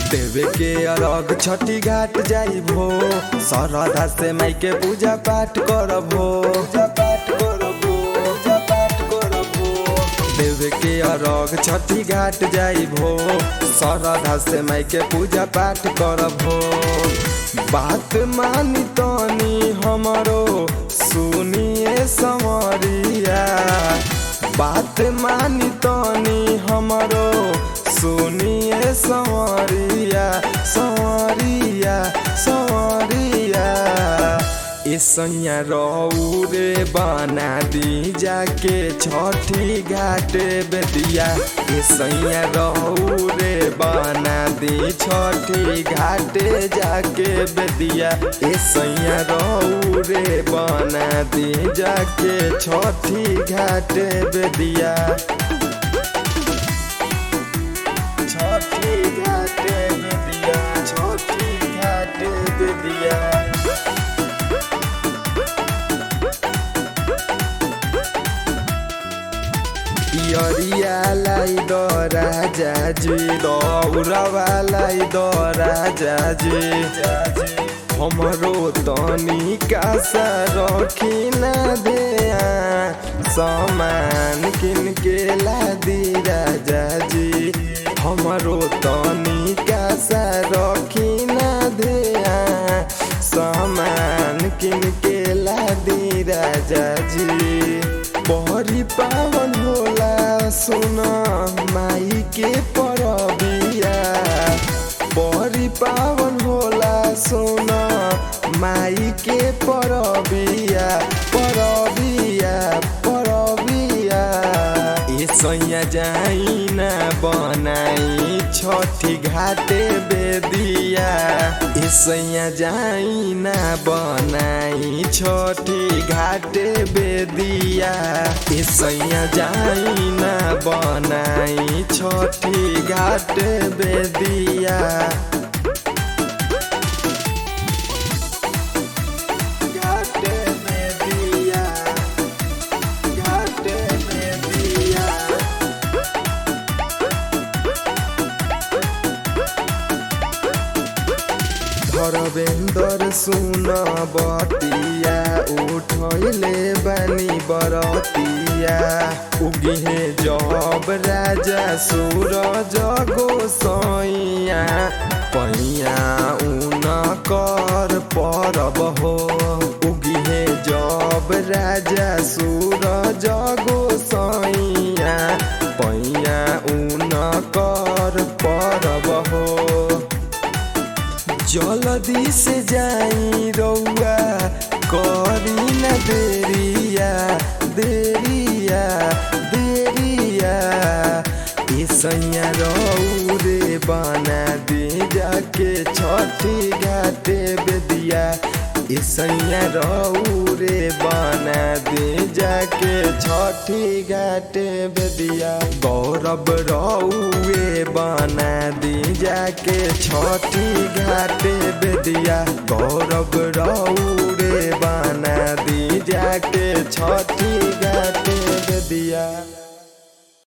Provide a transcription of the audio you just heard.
देवे के अरग छठी घाट जाइबो सरधा से माई के पूजा पाठ करबो पूजा पाठ करबो पूजा पाठ करबो देवे के अरग छठी घाट जाइबो सरधा से माई के पूजा पाठ करबो बात मानी तनी हमरो सुनिए समरिया बात मानी तनी हमरो सुनिए संवरिया संवरिया संवरिया ऐसैया रऊ रे बना दी जाके छठी घाटे बेदिया ऐसैया रऊ रे बना दी छठी घाटे जाके बेदिया ऐसैया रऊ रे बना दी जाके छठी घाटे बेदिया छठी घाटे बेदिया छठी घाटे बेदिया पियरिया लाई द राजा जी दौड़वा लाई द राजा जी हमरो तनी कासा रखी न दे सामान किन के ला दी राजा जी हमरो तनी कासा रखी न दे सामान किन के ला दी राजा जी बहरी पावन होला सुन माई के परबिया बहरी पावन होला सुन माई के परबिया परबिया परबिया ए सैया जाई ना बनाई छठी घाटे बेदिया ए सैया जाई ना बनाई छठी घाटे बेदिया ए सैया जाई ना बनाई छठी घाटे बेदिया घाटे बेदिया घाटे बेदिया धरवेंदर सुन बतिया उठैले बानी बरतिया उगिहे जब राजा सूरज गोसैया पैया उन कर परब हो उगिहे जब राजा सूरज गोसैया पैया उन कर परब हो जल्दी से जाई रउआ करी न देरिया देरिया देरिया ए सैया रऊ रे बना दे जाके छठी घाटे बेदिया ए सैया रऊ रे बना दे जाके छठी घाटे बेदिया गौरव रउए बना दी जाके छठी घाटे बेदिया गौरव रऊ रे बना दी जाके छठी घाटे बेदिया